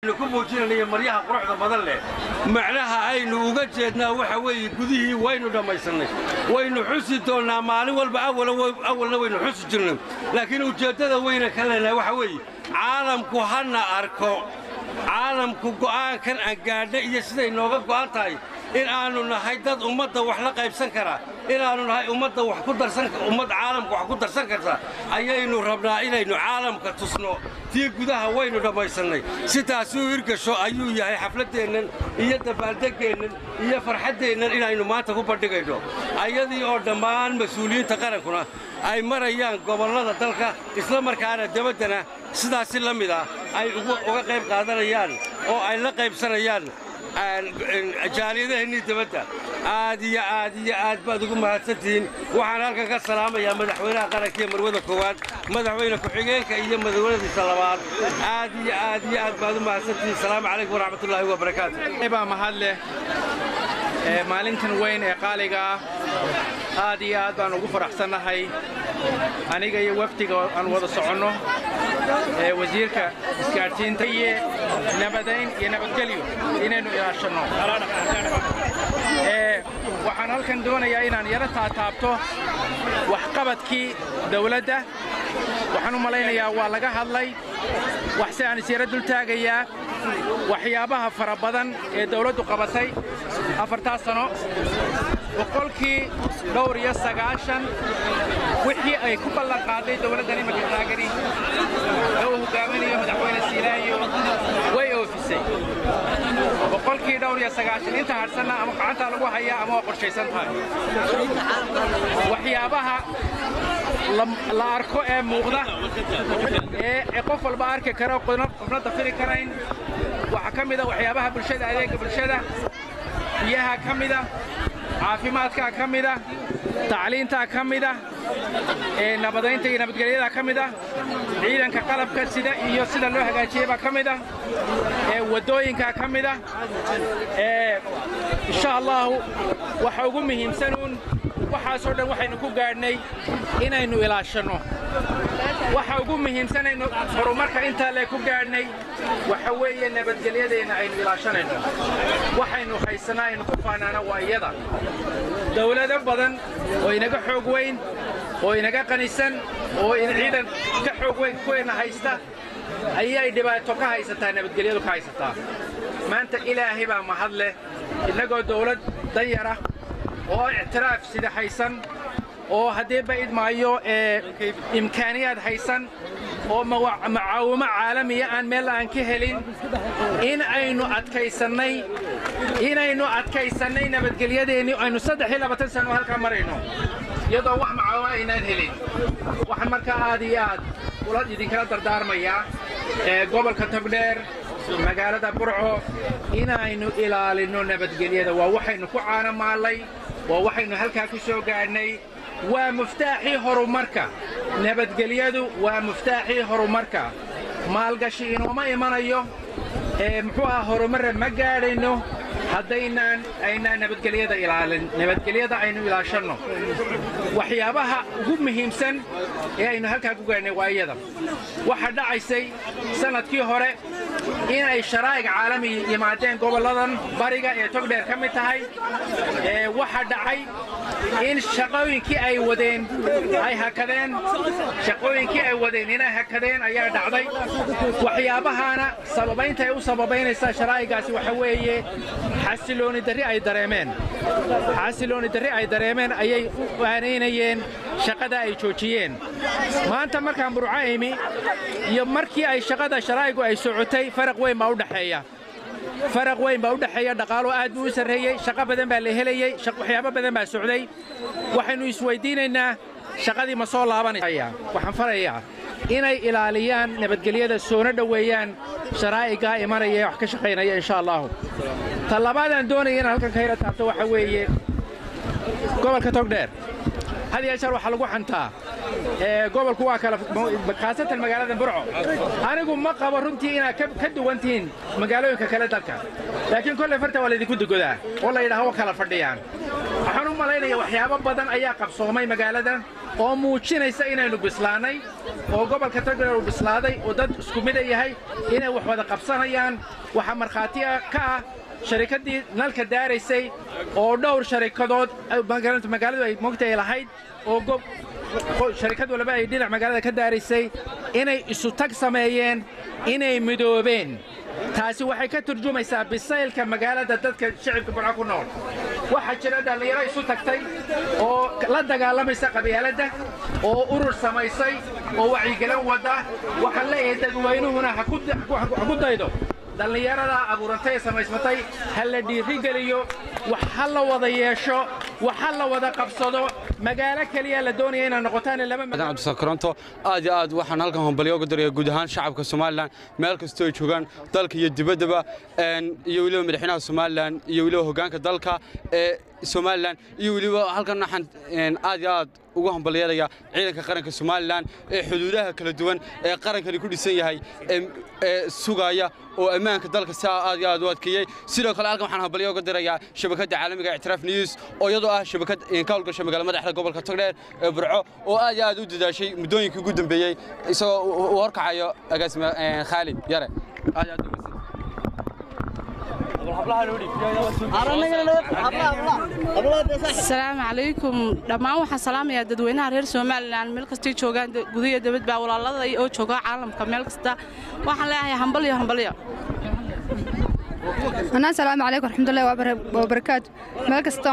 ku muujinanaya maryaha quruxda badan leh macnaha aynu uga jeednaa waxa weeye gudihii waynu dhammaysannay waynu xusi doonnaa maalin walba awalna waynu xusi jirnay laakiin ujeeddada weyna ka leenahay waxa weeye caalamku hana arko caalamku go'aankan aan gaadha iyo siday nooga go'an tahay in aannu nahay dad ummadda wax la qaybsan karaa inaannu nahay ummadda wax ku darsan ummad caalamka wax ku darsan karta ayaynu rabnaa inaynu caalamka tusno tii gudaha waynu dhammaysannay sidaasuu hirgasho ayuu yahay xafladdeennan iyo dabaaldeggeennan iyo farxaddeennan inaynu maanta ku bandhigayno ayadii oo dhammaan mas-uuliyiinta qarankuna ay marayaan gobollada dalka isla markaana debaddana sidaasi la mid ah ay uga qayb qaadanayaan oo ay la qaybsanayaan jaaliyadaheennii debadda aad iyo aad iyo aad baad ugu mahadsantihiin waxaan halkan ka salaamayaa madaxweynaha qaranka iyo marwada koowaad madaxweyne ku-xigeenka iyo madaxweynadiisa labaad aad iyo aad iyo aad baad u mahadsantihiin salaamu calaykum waraxmatullaahi wabarakaatu baa mahad leh maalintan weyn ee qaaliga ah aad iyo aad baan ugu faraxsannahay aniga iyo wafdiga aan wada soconno ee wasiirka isgaadhsiinta iyo nabadayn iyo nabadgelyo inaynu ilaashanno waxaan halkan doonayaa inaan yaro taataabto waxqabadkii dawladda waxaan u malaynayaa waa laga hadlay waxse aan isyaro dultaagayaa waxyaabaha fara badan ee dawladdu qabatay afartaas sano boqolkii dhowr iyo sagaashan wixii ay ku ballan qaaday dawladdan imanka taagani ee uu hogaaminayo madaxweyne siilaayo way oofisay boqolkii dhowr iyo sagaashan inta hadhsanna ama gacantaa lagu hayaa ama waa qorshaysan tahay waxyaabaha la arko ee muuqda ee qof walba arki kara qofna dafiri karayn waxaa ka mida waxyaabaha bulshada adeegga bulshada biyaha ka mida caafimaadkaa ka mida tacliintaa ka mida ee nabadaynta iyo nabadgelyadaa ka mida ciidanka qalabka sida iyo sida loo hagaajiyey baa ka mida ee waddooyinkaa ka mida ee insha allahu waxa ugu muhiimsanuun waxaasoo dhan waxaynu ku gaadhnay inaynu ilaashanno waxa ugu muhiimsanaynu horumarka intaa lee ku gaadhnay waxa weeye nabadgelyadeenna aynu ilaashanayno waxaynu haysanaa aynu ku faanaana waa iyada dawlado badan oo inaga xoog weyn oo inaga qanisan oo ciidan ka xoog weyn kuweenna haysta ayay dhibaato ka haysataa nabadgelyadu ka haysataa maanta ilaahay baa mahad leh innagoo dawlad danyara oo ictiraaf sida haysan oo haddii ba'id maayo ee imkaaniyaad haysan oo macaawimo caalamiya aan meel aan ka helin in aynu adkaysannay inaynu adkaysannay nabadgelyadeennii aynu saddex iyo labaatan sano halkaa marayno iyadoo wax macaawimo aynaan helin waxaan markaa aad iyo aad ula idinkala dardaarmayaa ee gobolka togdheer magaalada burco inaynu ilaalinno nabadgelyada waa waxaynu ku caanamaallay waa waxaynu halkaa ku soo gaadhnay waa muftaaxii horumarka nabadgelyadu waa muftaaxii horumarka maalgashi inooma imanayo ee muxuu aha horumarra ma gaadhayno haddaynaan aynaan nabadgelyada ilaalin nabadgelyada aynu ilaashanno waxyaabaha ugu muhiimsan ee aynu halkaa ku gaadhnay waa iyada waxaa dhacaysay sannadkii hore inay sharaa'ic caalami yimaadeen gobolladan bariga ee togdheer ka mid tahay ee waxa dhacay in shaqooyinkii ay wadeen ay hakadeen shaqooyinkii ay wadeen inay hakadeen ayaa dhacday waxyaabahaana sababaynta ay u sababaynaysaa sharaa'igaasi waxa weeye xasilooni darri ay dareemeen xasilooni darri ay dareemeen ayay u aanaynayeen shaqada ay joojiyeen maanta markaan burco imi iyo markii ay shaqada sharaa'igu ay socotay faraq weyn baa u dhexeeya faraq weyn baa u dhexeeya dhaqaalo aad buu u sarreeyey shaqo badan baa la helayey waxyaabo badan baa socday waxaynu isweydiinaynaa shaqadii ma soo laabanaya waxaan farayaa inay ilaaliyaan nabadgelyada soona dhoweeyaan sharaa'igaa imanaya ee wax ka shaqaynaya insha allahu ta labaadaan doonaya inaan halkan ka hela taabto waxa weeye gobolka togdheer had iyo jeer waxaa lagu xantaa gobolku waa kala khaasatan magaalada burco anigu ma qabo runtii inaad ka duwan tihiin magaalooyinka kale dalka laakiin kolley farta waa laydinku dugodaa oo la yidhaha wa kala fadhiyaan waxaan u malaynaya waxyaabo badan ayaa qabsoomay magaalada oo muujinaysa inaynu bislaannay oo gobolka togdheer uu bislaaday oo dad isku mida yahay inay wax wada qabsanayaan waxaa markhaati ka ah sharikaddii nalka daaraysay oo dhowr sharikadood magaaladu ay mogtay lahayd oo sharikad walba ay dhinac magaalada ka daaraysay inay isu tag sameeyeen inay midoobeen taasi waxay ka turjumaysaa bisaylka magaalada dadka shicibka burco ku nool waxaa jira dhallinyaro isu tagtay oo la dagaalamaysa qabyaaladda oo urur samaysay oo wacyigelin wadda waxaan leeyahay dadweynuhuna ha ku daydo dhallinyaradaa abuurantay ee samaysmatay ha la dhiirigeliyo wax ha la wada yeesho wax ha la wada qabsado magaalo keliya la doonaya inaad noqotaan cabdisakaronto aad iyo aad waxaan halkan hombalyo uga daraya guud ahaan shacabka somalilan meel kastoo ay joogaan dalka iyo dibaddaba iyo weliba madaxweynaha somalilan iyo weliba hoggaanka dalka ee somalilan iyo weliba halkan waxaan aad iyo aad ugu hambalyeelaya ciidanka qaranka somalilan ee xuduudaha kala duwan ee qarankani ku dhisan yahay ee sugaya oo ammaanka dalka siaa aad iyo aad u adkeeyey sidoo kale halkan waxaan hambalyo uga dirayaa shabakadda caalamiga ictiraaf news oo iyadoo ah shabakad ka howlgasha magaala madaxda gobolka togdheer ee burco oo aad iyo aad u dadaashay muddooyinkii ugu dambeeyey isagoo uu horkacayo agaasime khaalid yare aad aad asalaamu calaykum dhammaan waxaan salaamayaa dadweynaha reer somalilan meel kastay joogaan gudahiyo dabadba walaalada oo jooga caalamka meel kasta waxaan leeyahay hambalyo hambalyo anaa asalaamu calaykum raxmatullahi wabarakaatu meel kasta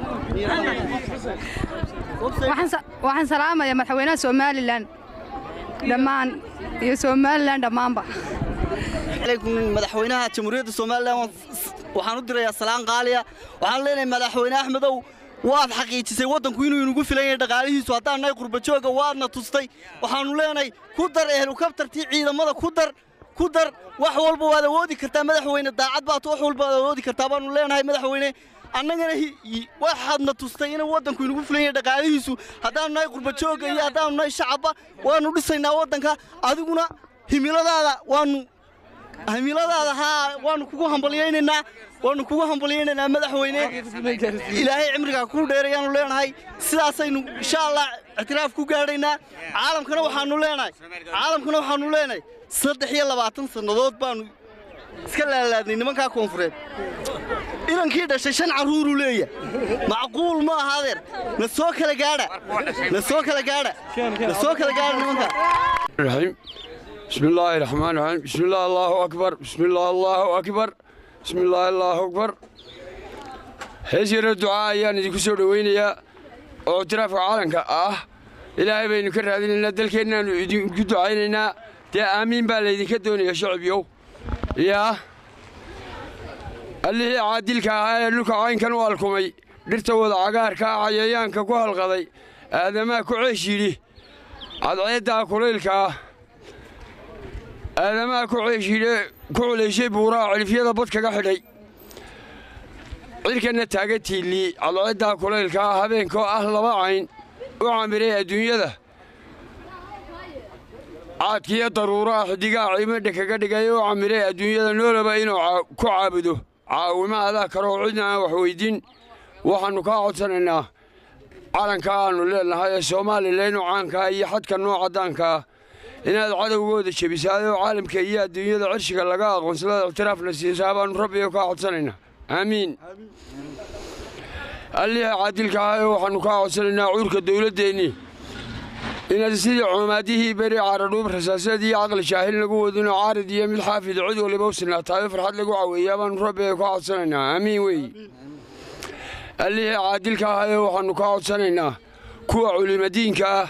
waxaan salaamaya madaxweynaha somalilan dhammaan iyo somalilan dhammaanba madaxweynaha jamhuuriyadda somalilan waxaan u dirayaa salaan qaaliya waxaan leenahay madaxweyne axmedow waad xaqiijisay waddanku inuu inugu filan yahay dhaqaalihiisu haddaan nahay qurbajooga waadna tustay waxaannu leenahay ku dar ehelukabtartii ciidamada ku dar ku dar wax walba waad awoodi kartaa madaxweyne daacad baad wax walba waad awoodi kartaa baannu leenahay madaxweyne annagana waxaadna tustay inuu waddanku inugu filan yahay dhaqaalihiisu haddaannu nahay qurbajooga iyo haddaannu nahay shacabba waannu dhisaynaa waddanka adiguna himiladaada waannu himiladaada haa waannu kugu hambalyaynaynaa waannu kugu hambalyaynaynaa madaxweyne ilaahay cimrigaa kuu dheerayaannu leenahay sidaasaynu insha allah ictiraaf ku gaadhaynaa caalamkana waxaannu leenahay caalamkana waxaannu leenahay saddex iyo labaatan sannadood baannu iska laalaadnay nimankaa koonfureed inankii dhashay shan carruuruu leeya macquul ma aha adeer na soo kala gaadha na soo kala gaadha na soo kala gaadha nimankaa بسم الله الرحمن الرحيم بسم الله الله أكبر بسم الله الله أكبر بسم الله الله أكبر هزير الدعاء يعني دي كسر وينيا اعتراف عالمك آه إلهي بين كر هذه لنا دلكنا دعائنا دي آمين بالي دي كدوني يا شعب يو يا اللي هي عادلك هاي لك عين كانوا الكمي درت وضع عقارك عيان كوها الغضي هذا ما كعيشي عاد عيدا كليلك aadamaha ku culayshay buuraa cilifyada bad kaga xidhay cirkanna taaga tiilli cadceeddaa kulaylka ah habeenkoo ah laba cayn u camiray adduunyada caadkiiyo daruuraha xidigaha ciimadha kaga dhigay u camiray adduunyada noolaba inuu ku caabudo caawimo adaa karoo cidna aan wax weyddiin waxaannu kaa codsanaynaa calanka aannu leenahay ee soomalilan u caankaa iyo xadka nooca daankaa inaad cadowgooda jebisaadoo caalamka iyo adduunyada cirshiga laga aqoonsadada ictiraafna siisaa baannu rabbiga kaa codsanaynaa aamiin alliha caadilka ah ee waxaannu kaa codsanaynaa cuurka dawladdeennii inaad sidii cumaadihii beri caaradhuub rasaaseed iyo caqli shaahil lagu wadino caarid iyo mid xaafida cid waliba u sinaataayo farxad lagu caweeyaa baannu rabbiga kaa codsanaynaa aamiin weeye allihii caadilka ah ee waxaannu kaa codsanaynaa kuwa culimadiinka ah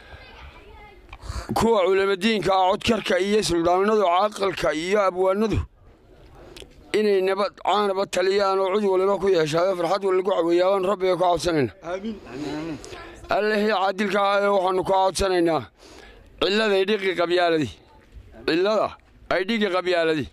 kuwa culimadiinka ah codkarka iyo suldaanadu caqalka iyo abwaanadu inay nabad caanaba taliyaan oo cid waliba ku yeeshaayo farxad wal lagu caweeyaa baannu rabbiga kaa codsanaynaa allihii caadilka ah ee waxaannu kaa codsanaynaa cilladay dhiqi qabyaaladi cillada ay dhigi qabyaaladi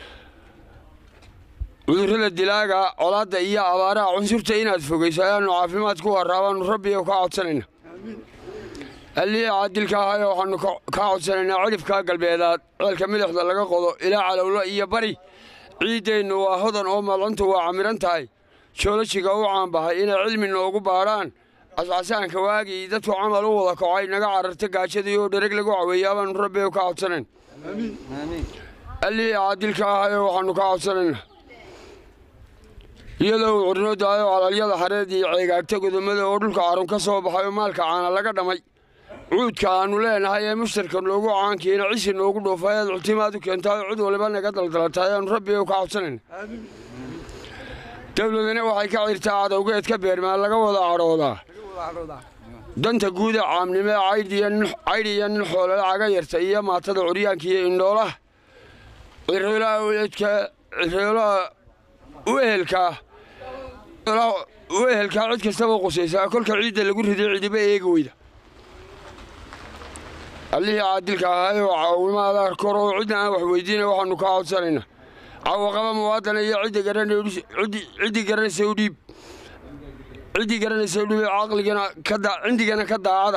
cudurrada dilaaga colaadda iyo abaaraha cunsurta inaad fogayso ayaannu caafimaad ku warraabaannu rabbiga kaa codsanaynaa allihii caadilka ah ee waxaannu kaa codsanaynaa cidhifkaa galbeedaad ceelka midixda laga qodo ilaa calowlo iyo bari ciiddeennu waa hodan oo malcuntu waa camiran tahay joolojiga u caanbahay inay cilmi noogu baadhaan cascasaanka waagii dadku camal u wada kacay naga cararta gaajadii oo dhereg lagu caweeyaa baanu rabbi ka codsanayn allihii caadilka ahayo waxaannu ka codsanaynaa iyadoo uu curno daayo calalyada xareed iyo ceegaagta godomada oo dhulka carun ka soo baxay oo maalka caana laga dhammay cuudka aannu leenahay ee mushtarka noogu caankiina cisi noogu dhuufay aad cultimaad u keentaayoo cid waliba naga daldalataay aanu rabbi ka codsanayna dowladana waxay ka cirtaa cadowgeed ka beermaa laga wada cadhoodaa danta guuda caamnimo ee caydhiya nin xoolala caga yarta iyo maatada curyaanka iyo indhoolaha ciroolaha u ehelkaa u ehelkaa cid kastaba qusaysaa kolka ciidda lagu riday cidiba eegi weyda allihii caadilka ahaayoo caawimaada kor oo cidna aan wax weydiina waxaannu kaa codsanaynaa caawaqaba muwaadana iyo ciddii garanaysa u dhiib ciddii garanaysa u dhiib caqligana cindigana ka daacada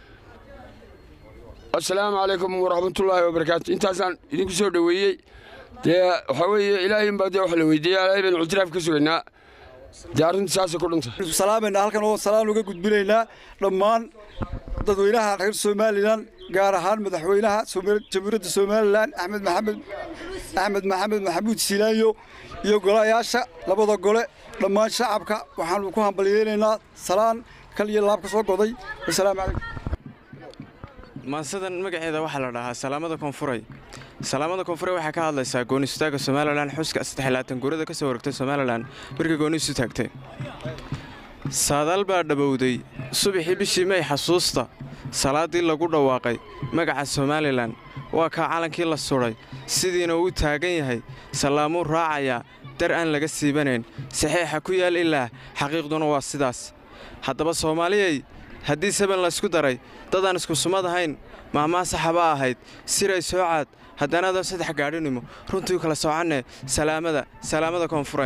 assalaamu calaykum waraxmatullaahi wabarakaatu intaasaan idinku soo dhoweeyey dee waxaa weeye ilaahayn baa dee wax la weydiiya ilaahay baynu ictiraaf ka sugaynaa dee arrinta saasay ku dhunta salaamayna halkan oo salaan uga gudbinaynaa dhammaan dadweynaha reer somalilan gaar ahaan madaxweynaha jamhuuriyadda somalilan axmed maxamed axmed maxamed maxamuud siilaayo iyo golayaasha labada gole dhammaan shacabka waxaanu ku hambalyeynaynaa salaan kal iyo laab ka soo goday wasalaamu calaykum maansadan magaceeda waxaa la dhahaa salaamada koonfuray salaamada koonfuray waxay ka hadlaysaa gooniistaaga somalilan xuska saddexlaatan guurada ka soo waragtay somalilan markii gooniisu taagtay saadaal baa dhabowday subaxii bishii may xasuusta salaaddii lagu dhawaaqay magaca somalilan waa kaa calankii la sudhay sidiina uu taagan yahay sallaamuu raacayaa dar aan laga siibanayn saxiixa ku yaal ilaa xaqiiqduna waa sidaas haddaba soomaaliyay haddii saban laysku daray dadaan isku sumad ahayn maahmaa saxaba ahayd siray soocaad haddanaadoo saddex gaadhinimo runtii kala soocannee salaamada salaamada koonfuray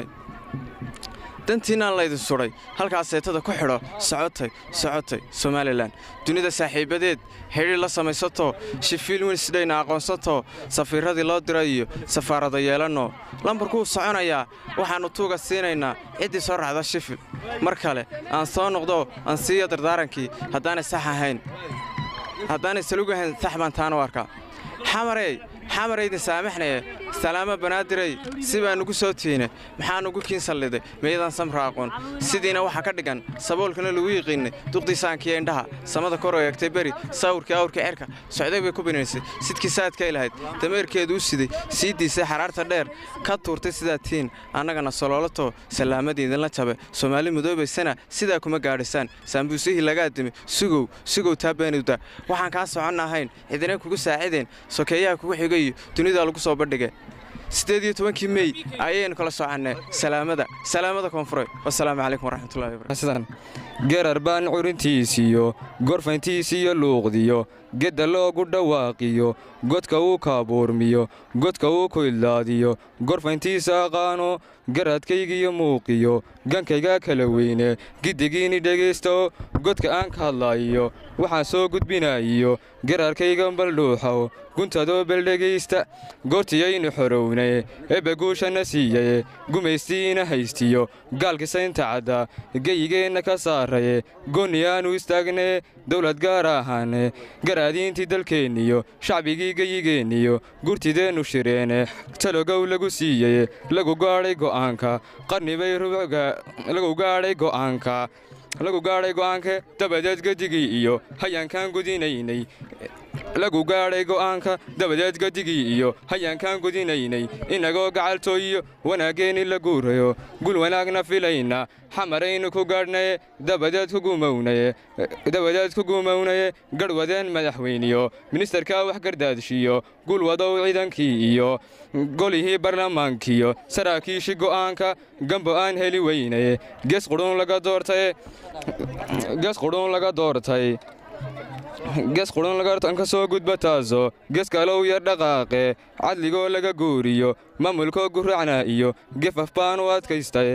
dantiinaan laydin sudhay halkaas seetada ku xidho socotay socotay somalilan dunida saaxiibbadeed xidhiir la samaysatoo shifiil winsdhayna aqoonsatoo safiirradii loo diray iyo safaarada yeelannoo lambarkuu soconayaa waxaannu tuuga siinaynaa ciddii soo raacda shifil mar kale aan soo noqdo aan siiya dardaarankii haddaanay sax ahayn haddaanay salugahayn sax baan taanu arkaa xamarey xamaraydin saamaxnaye salaamo banaadirey si baa nugu soo tiine maxaa nugu kiin salliday meeyadaan samra aqoon sidiina waxaa ka dhigan saboolkana lagu yiqiinnay duqdiisaankiyo indhaha samada kor oo eegtay beri sawirkii awrkii cerka socday bay ku binaysay sidkii saadkay lahayd dameerkeedu u siday sii diisay xaraarta dheer ka tuurtay sidaa tiin annagana soloolato salaamadiidinla jabe soomaali mudoobaysana sidaa kuma gaadhisaan saambuusihii lagaa dimi sugow sugow taa beenuda waxaan kaa socon ahayn cidina kugu saacideen sokeeyaha kugu xigay iyo dunidaa lagu soo bandhigay siddeed iyo tobankii mey ayaynu kala soocannay salaamada salaamada koonfureed wasalaamu calaykum waraxmatullahi wabarakatu gerar baan curintiisiyo gorfayntiisiyo luuqdiyo gedda loogu dhawaaqiyo godka uu kaabuurmiyo godka uu ku idlaadiyo gorfayntiisa aqaano garadkaygiyo muuqiyo gankayga kala weyne giddigiini dhegaysto godka aan ka hadlaayiyo waxaan soo gudbinaayiyo gararkayga baldhuuxow guntadoo beldhegaysta goortiyaynu xorowne ebbe guushanna siiyaye gumaystiina haystiyo gaalkisaynta cadda geyigeenna ka saaraye goonni aanu istaagne dowlad gaar ahaane garaadiintii dalkeenniyo shacbigii geyigeenniyo gurtideennu shireene talogow lagu siiyeye lagu gaadhay go'aanka qarnibay lagu gaadhay go'aanka lagu gaadhay go'aanka dabadeed gedigii iyo hayaankaan gudinaynay lagu gaadhay go'aanka dabadeed gedigii iyo hayaankaan gudinaynay inagoo gacaltooyiyo wanaaggeenni la guurayo gul wanaagna filayna xamaraynu ku gaadhnaye dabadeed ku gumownaye dabadeed ku gumownaye garhwadeen madaxweyniyo ministarka wax gardaadshiyo gulwadow ciidankii iyo golihii barlamaankiyo saraakiishii go'aanka gambo aan heli weynaye gees qudhuun laga doortay gees qudhuun laga doortay gees qudhuun laga ka soo gudba taaso gees kalow yar dhaqaaqe cadligoo laga guuriyo maamulkoo guracna iyo gefaf baan u adkaystay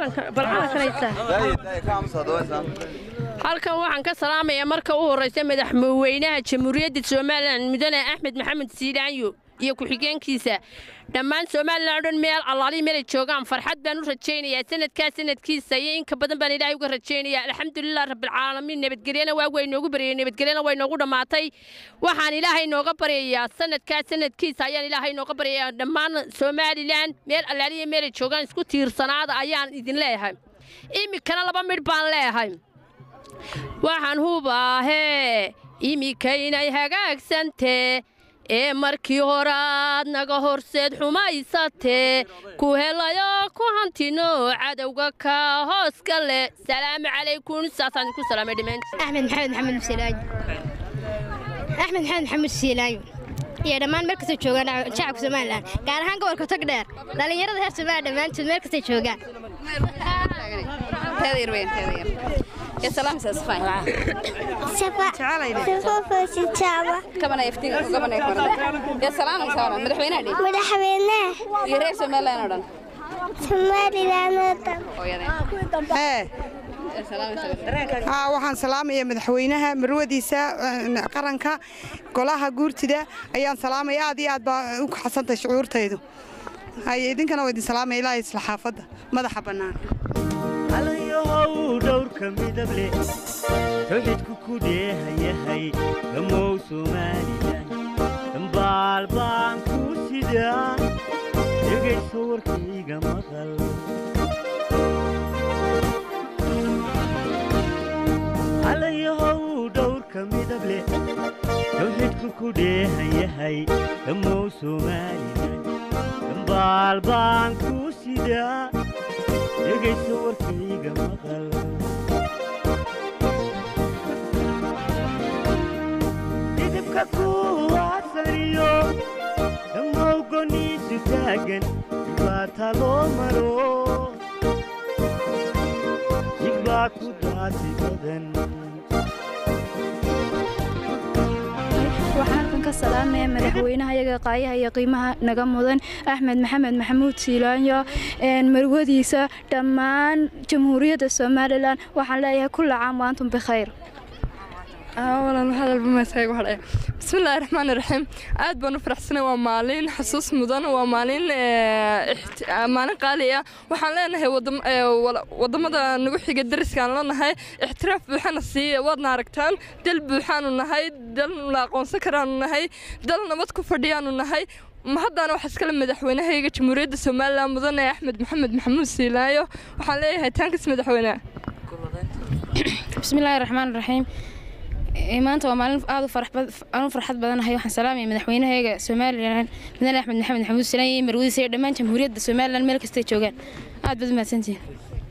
halkan waxaan ka salaamayaa marka u horraysa madaxweynaha jamhuuriyadda somalilan mudane axmed maxamed siilaanyo iyo ku-xigeenkiisa dhammaan somalilan o dhan meel allaalihi meelay joogaan farxad baan u rajaynayaa sanadkaa sanadkiisa iyo inka badan baan ilaahay uga rajaynayaa alxamdulilah rabbilcaalamiin nabadgelyana waa way noogu baryay nabadgelyana way noogu dhammaatay waxaan ilaahay nooga baryayaa sanadkaa sanadkiisa ayaan ilaahay nooga baryayaa dhammaan somalilan meel allaalihi meelay joogaan isku tiirsanaada ayaan idin leeyahay iminkana laba midh baan leeyahay waxaan hubaahee imikaynay hagaagsantee ee markii hore aad naga horseed xumaysatee ku helayo ku hantino cadowga ka hoos gale salaamu calaykum saasaan idinku salaamay dhammaantiin axmed maxamed maxamed musiilaayo axmed maxamed maxamed musiilaayo iyo dhammaan meel kastay joogaan shacabka somalilan gaar ahaan gobolka togdheer dhallinyarada reer somalilan dhammaantood meel kastay joogaan iyo reer somalilan oo dhan waxaan salaamaya madaxweynaha marwadiisa qaranka golaha guurtida ayaan salaamaya aad iyo aad baa u kaxsantahay shucuurtaydu idinkana waa idin salaamaya ilaahay isla xaafadda madaxa bannaan alayahow dhowrka midable towxidku ku dheehayahay dhammow somalilan dambaal baan ku sidaa dhegayso warkayga maqal alayahow dhowrka midable towxidku ku dheehayahay dhammow somalilan dambaal baan ku sidaa dhegayso warkayga maqal didibka kuwaasaniyo dhammow goniisu taagan dhibaata loo maro dhigbaa ku daasi badan waxaan halkan ka salaamaya madaxweynaha iyaga qaayaha iyo qiimaha naga mudan axmed maxamed maxamuud siilaanyo marwadiisa dhammaan jamhuuriyadda somalilan waxaan leeyahay kulla caam waantum bikhayr bismillaahi raxmaani raxiim aad baan u faraxsanay waa maalin xasuus mudan waa maalin maalin qaali ah waxaan leenahay wadamada nagu xiga dariskaan leenahay ixtiraaf buuxana siiya waadna aragtaan dal buuxaanu nahay dal la aqoonsan karaanu nahay dal nabad ku fadhiyaanu nahay mahaddaana waxaa iskale madaxweynahayga jamhuuriyadda somalilan mudane axmed maxamed maxamuud siilaayo waxaan leeyahay taankas madaxweyne bismillaahi raxmaan raxiim maanta waa maalin aad u farxad badanahay waxaan salaamaya madaxweynahayga somalilan mudane axmed maxamed maxamuud silaan iyo marwadiisa iyo dhammaan jamhuuriyadda somalilan meel kastay joogaan aad baad u mahadsantihin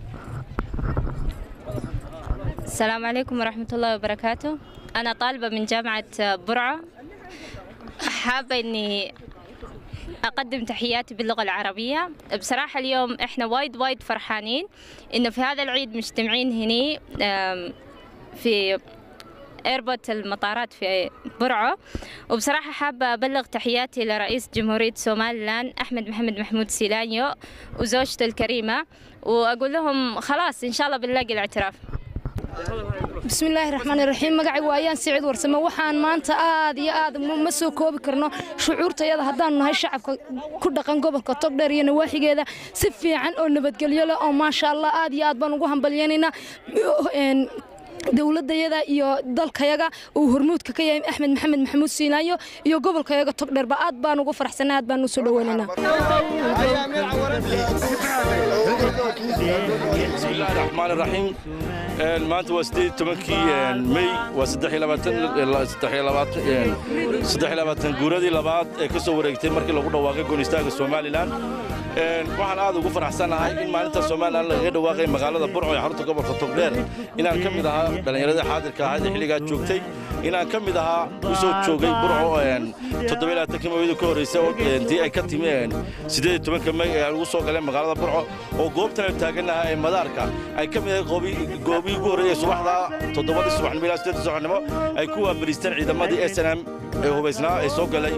السلام عليكم ورحمة الله وبركاته أنا طالبة من جامعة برعة حابة إني أقدم تحياتي باللغة العربية بصراحة اليوم إحنا وايد وايد فرحانين إنه في هذا العيد مجتمعين هني في ايربورت المطارات في برعو وبصراحة حابة أبلغ تحياتي لرئيس جمهورية سوماليلان أحمد محمد محمود سيلانيو وزوجته الكريمة وأقول لهم خلاص إن شاء الله بنلاقي الاعتراف bismillaahi raxmaani raxiim magacaygu waayaan siciid warsame waxaan maanta aad iyo aad ma soo koobi karno shucuurtayada haddaanu nahay shacabka ku dhaqan gobolka togdheer iyo nawaaxigeeda si fiican oo nabadgelyo leh oo maasha allah aad iyo aad baan ugu hambalyanaynaa dowladayada iyo dalkayaga uu hormuudka ka yahay axmed maxamed maxamuud siinaayo iyo gobolkayaga togdheerba aad baan ugu faraxsanay aad baan usoo dhaweynaynaa bismillahi raxmaan raxiim maanta waa sideed tobankii mey waa saddex labaatan guuradii labaad ee ka soo wareegtay markii lagu dhawaaqay goonistaaga somalilan waxaan aad ugu faraxsanahay in maalinta somalilan lagaga dhawaaqay magaalada burco ee xarunta gobolka togdheer inaan ka mid ahaa dhallinyaradii xaadirka ahayd ee xilligaa joogtay inaan ka mid ahaa u soo joogay burco toddobaaatankii mawida ka horreysay oo tii ay ka timi siddeed tobanka mey ee aan ugu soo galeen magaalada burco oo goobtan aynu taagannaha ee madaarka ay ka mid ahay goobihii ugu horreeyey subaxda toddobadii subaxnimo ilaa siddeedii subaxnimo ay ku waabariisteen ciidamadii s n m ee hubaysnaa ee soo galay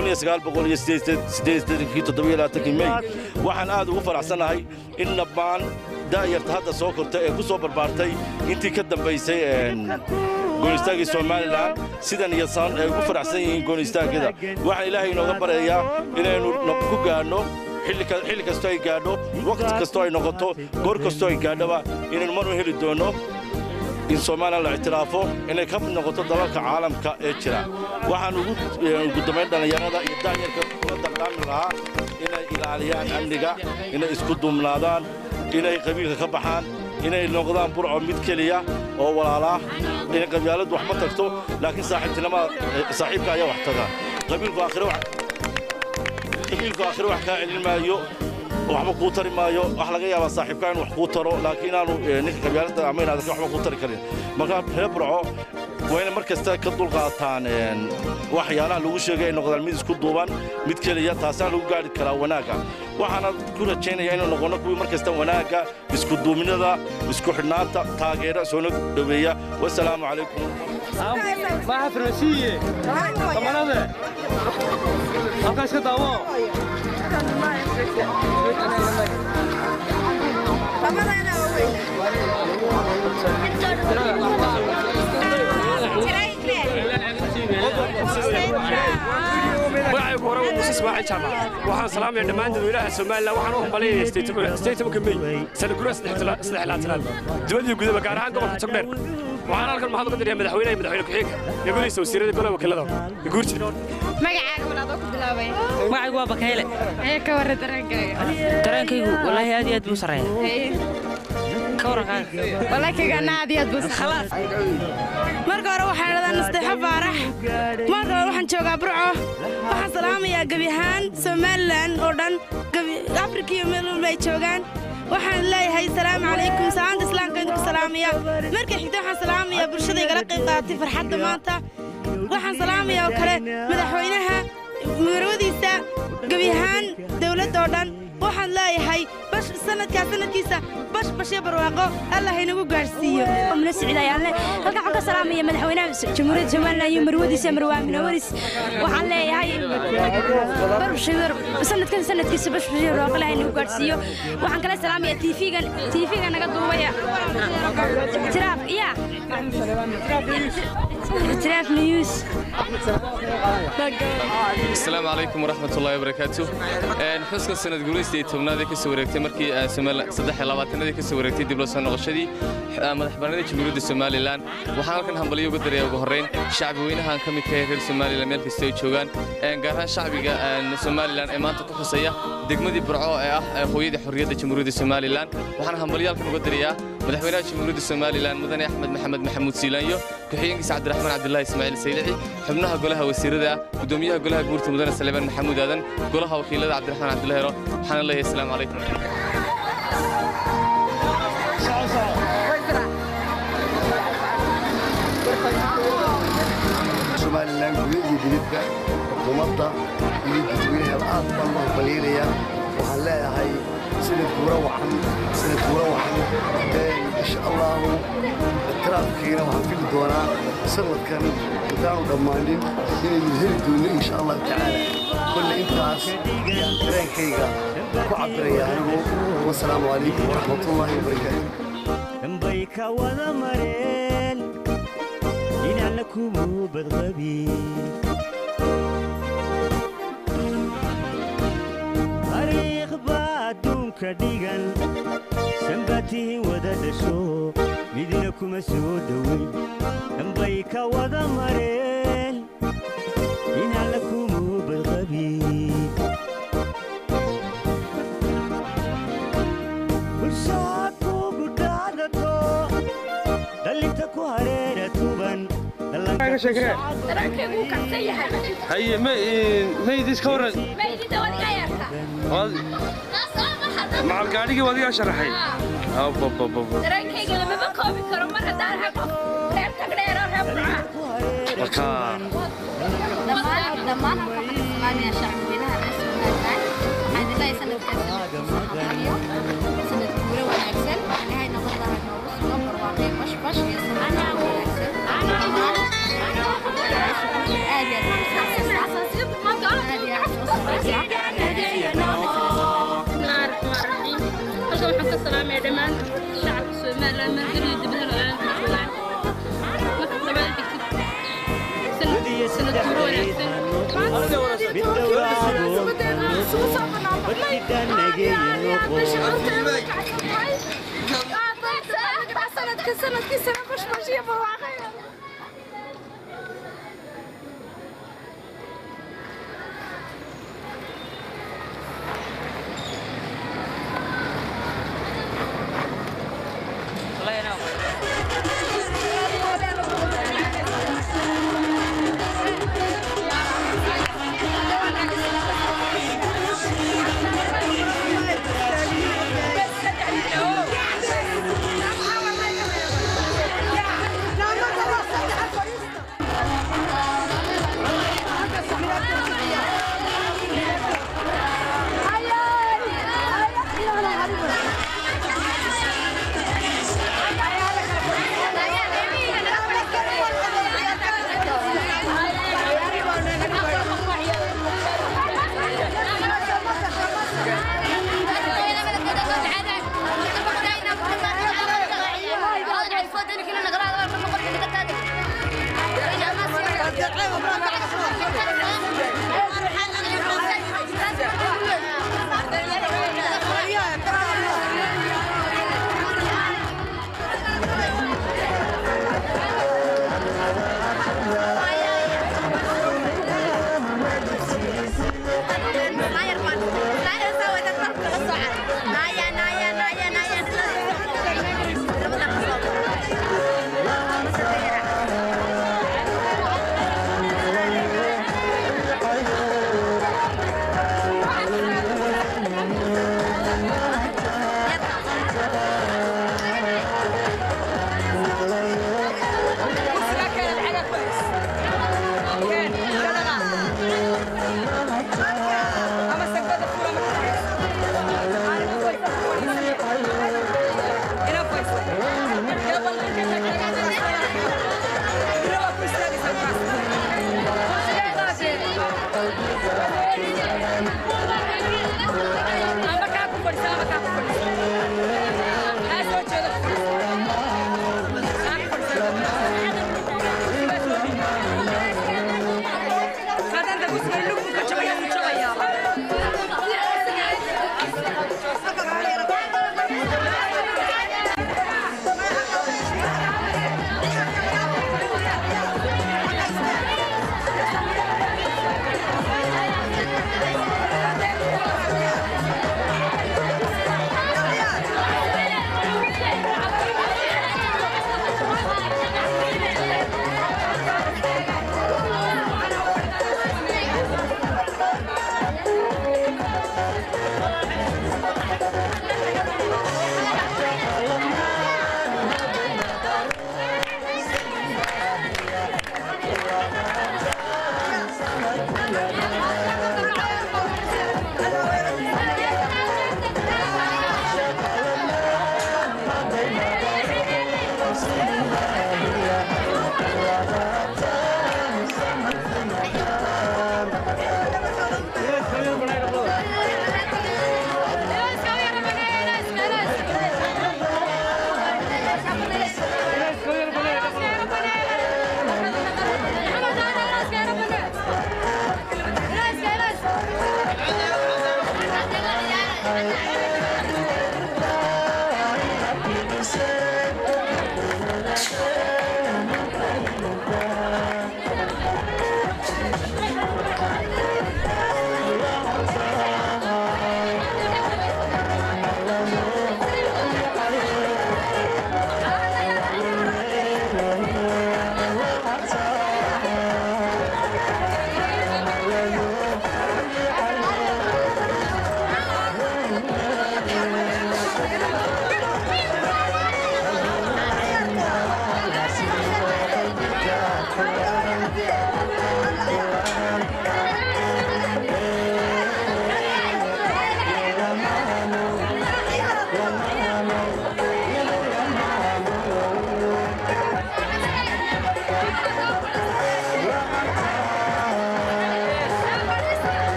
mey waxaan aad ugu faraxsannahay in dhammaan da'yarta hadda soo kortay ee ku soo barbaartay intii ka dambaysay goonistaagii somalilan sidan iyo san ay ugu faraxsan yihiin goonistaagada waxaan ilaahay inooga baryayaa inaynu ku gaadhno xilli kastoo ay gaadho waqti kastoo ay noqoto goor kastoo ay gaadhoba inaynu marun heli doonno in somalilan la ictiraafo inay ka mid noqoto dalalka caalamka ee jira waxaan ugu dambayn dhallinyarada iyo daanyarka kula dardaami lahaa inay ilaaliyaan amniga inay isku duumnaadaan inay qabiilka ka baxaan inay noqdaan burco mid keliya oo walaalaa inay qabyaaladdu wax ma tagto laakiin saaxiibtinimada saaxiibka ayaa wax taga qabiilku aakhire qabiilku aakhire wax kaa celin maayo waxba kuu tari maayo wax laga yaabaa saaxiibkaa in wax kuu taro laakiin inaanu ninka qabyaaladda ama inaad waxba kuu tari karin marka reer burco waa inay mar kasta ka dulqaataan waxyaalaha lagu sheegay ay noqdaan mid isku duuban mid keliya taasaan lagu gaadhi karaa wanaagga waxaana ku rajaynaya inuu noqono kuwii mar kasta wanaagga isku duuminada isku xidhnaanta taageera soona dhoweeya wasalaamu calaykum maaha farmasiiye kamarade halkaas ka daawo magacaygu hore waa muuse ismaaciil jaamac waxaan salaamaya dhammaan dadweynaha somalilan waxaan u hambalyaynaya steytobanka mey sanagura saddexlaatanaad dibad iyo gudaba gaar ahaan gobolka togdheer waxaan halkan mahad uga diraya madaxweynaha iyo madaxweyne ku-xigeenka iyo golihiisa wasiirada golaha wakiilada iyo guurjida magacaaga walaadoo ku bilaabay magacaygu waa bakayle ee ka warra dareenkaaga dareenkaygu wallaahi aad iyo aad buu sarreeya ka warrankaaga wallaahi kagana aad iyo aad buu khalaas marka hore waxaan idhadaa nasteexo faarax marka hore waxaan joogaa burco waxaan salaamayaa gebi ahaan somalilan oo dhan afrika iyo meel walba ay joogaan waxaan leeyahay salaamu calaykum salaanta islaamka idinku salaamaya marka xigta waxaan salaamayaa bulshada igala qayb qaadatay farxadda maanta waxaan salaamayaa oo kale madaxweynaha marwadiisa gebi ahaan dowladda oo dhan waxaan leeyahay bash sanadkaa sanadkiisa bash bashyo barwaaqo allah inagu gaadhsiiyo muna siciidayaalle halkan waxaan ka salaamaya madaxweynaha jamhuuriyadda somalilan iyo marwadiisa marwaamina waris waxaan leeyahay sanadkan sanadkiisa bash bashyo barwaaqo allah inagu gaadhsiiyo waxaan kala salaamaya tiifigan tiifiga naga duubaya tiraaf iya tiraaf news asalaamu calaykum waraxmatullahi wabarakaatu xuska sanad guulaysta tobnaad ee kasoo wareegtay markii saddex labaatanadii kasoo wareegtay dib loo soo noqoshadii madaxbannaanida jamhuuriyadda somalilan waxaan halkan hambalyo uga daraya ugu horrayn shacbi weynahan ka midka reer somalilan meel kasta ay joogaan gaar ahaan shacbiga somalilan ee maanta ku xusaya degmadii burco ee ah hooyadii xorriyadda jamhuuriyadda somalilan waxaan hambalyo halkan uga darayaa madaxweynaha jamhuuriyadda somalilan mudane axmed maxamed maxamuud siilaanyo ku-xigeenkiisa cabdiraxmaan cabdilaahi ismaaciil saylici xubnaha golaha wasiirada gudoomiyaha golaha guurta mudane saleebaan maxamuud aadan golaha wakiilada cabdiraxmaan cabdilaahi hero waxaana leeyahay asalaamu calaykum somalilan guda iyo dibadba xukuumadda iyo dadweynaha aad baan u hambaliynayaa waxaan leeyahay sanad guura wacan sanad guura wacan insha allahu tiraafkiina waxaan fili doonaa sanadkan intaanu dhammaanin inaynu heli doonno insha allahu tacaala kolle intaas dareenkayga ku cabiraya anigu wasalaamu calaykum waraxmatullaahi wabarakaatu dambay ka wada mareen inaana kumu badqabin taariikh baa adduunka dhigan sanbaatihin wada dhasho midna kuma soo dhoweyn dambay ka wada mareen inaana kumu badqabin bulshaad kugu dhaadato dhalinta ku hareera tuban haye maydis ka waran macal gaadhigii wadigaa sharaxay dareenkayga lamama koobi karo mar haddaan habo reer tagdheero reer burca dhammaan waxaan salaamaya shacbweynaha reer somalilan waxaan ilaahay sanadkaas sanadkiisa hamaliyo sanad guura wanaagsan ilaahay nabadaha noogu sugan barwaaqay bashbash iyo sanadkaa wanaagsan aad iyo halkan waxaan ka salaamaya dhammaan shacabka somalilan margeliyo dibadda la-aan joogaan marka labaad sanadka sanadkiisana bashbashiya barwaaqaya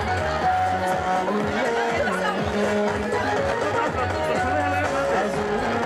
Thank you.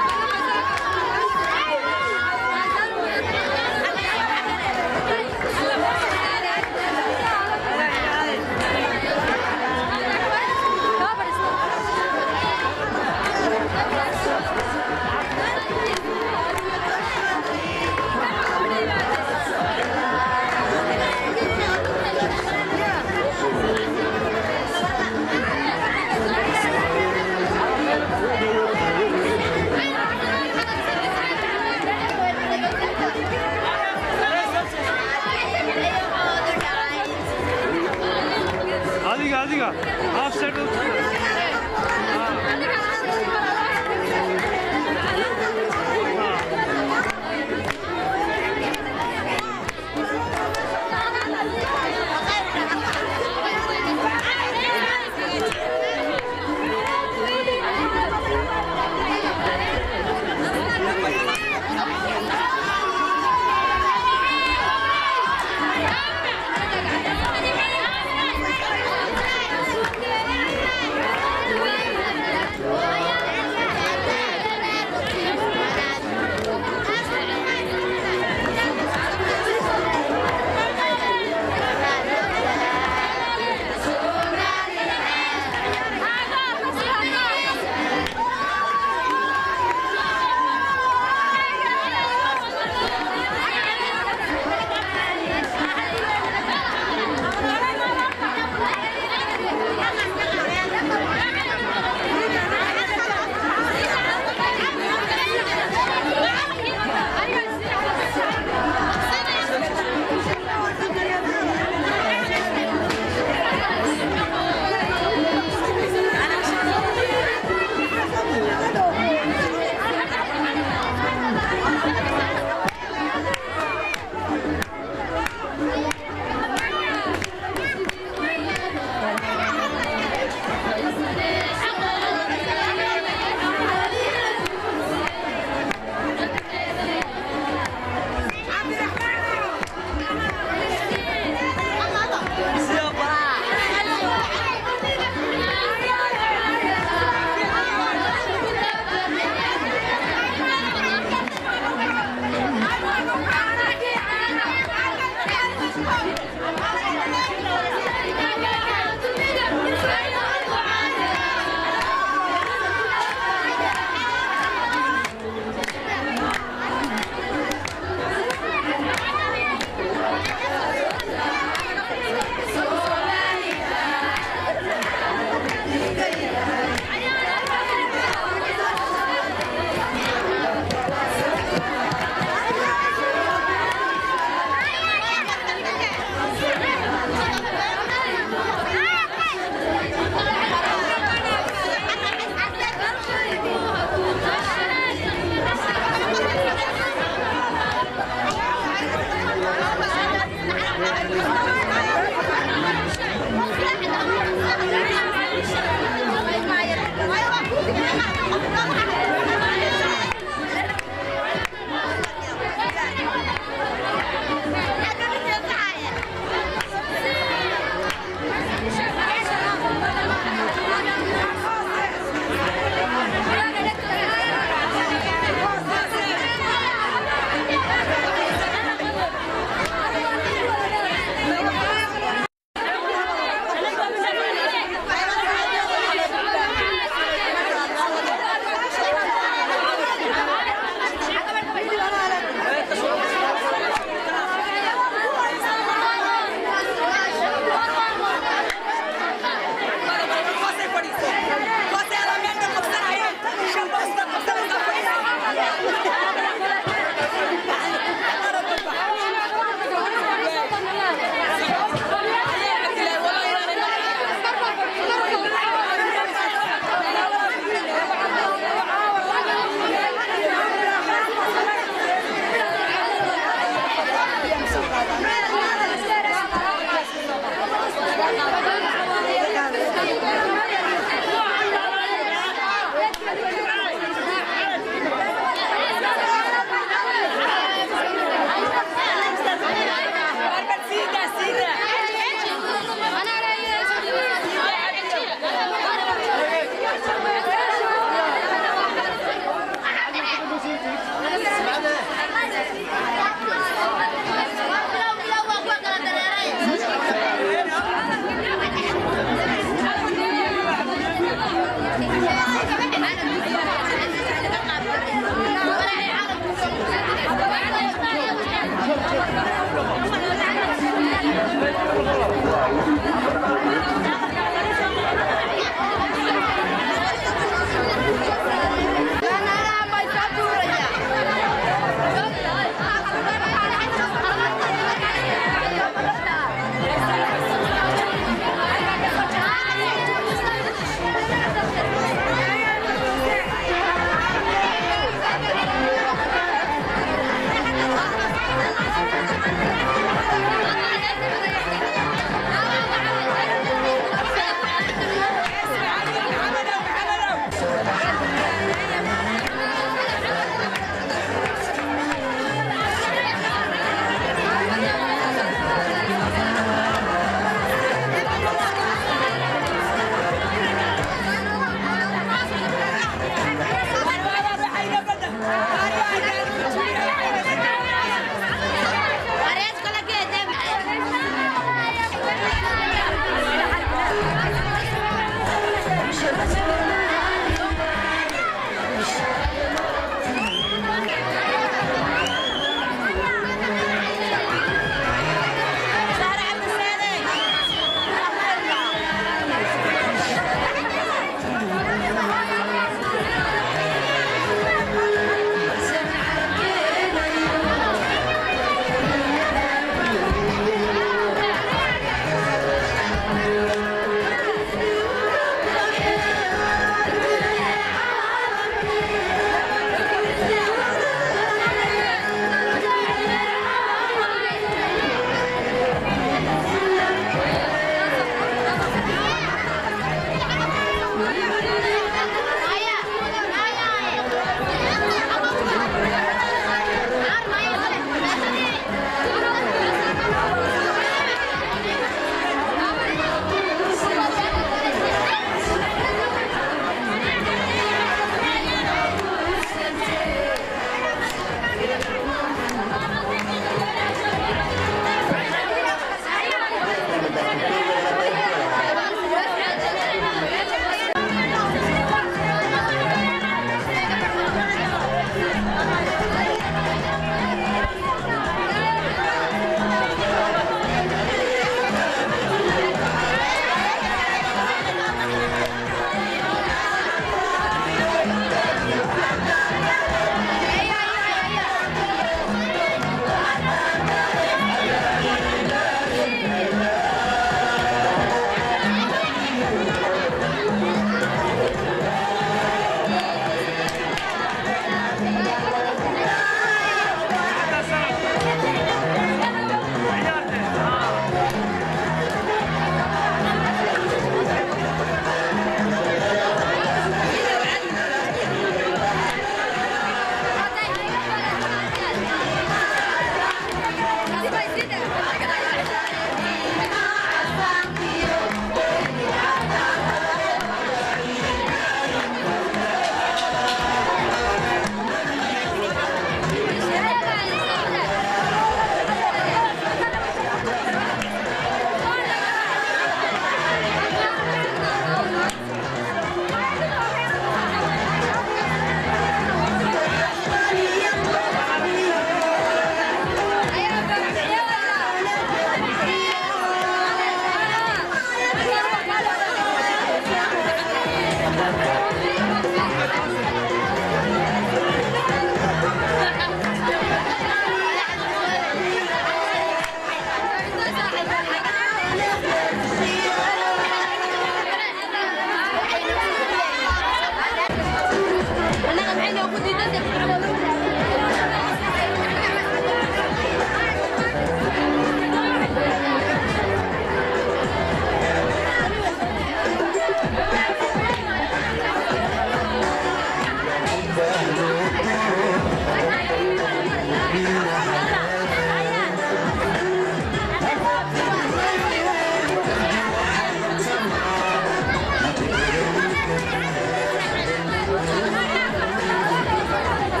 Thank you.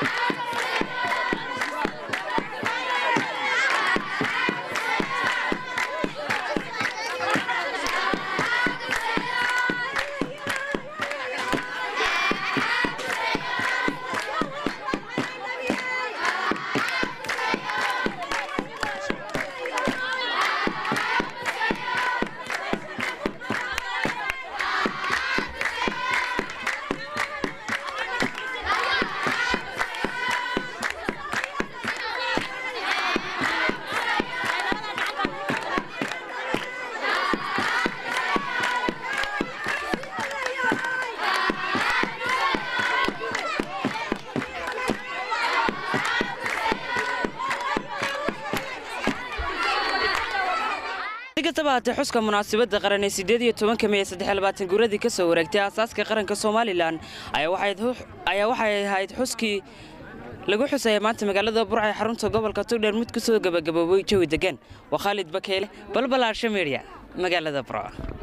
si kastaba haatee xuska munaasabadda qaran ee sideed iyo tobanka mey saddex iyo labaatan guuradii ka soo wareegtay aasaaska qaranka somalilan ayaa waxay hu- ayaa waxay ahayd xuskii lagu xusaya maanta magaalada burca ee xarunta gobolka tugdheer mid ku soo gabagaboobay jawi degan waa khaalid bakeele balbalaarsha meedya magaalada burca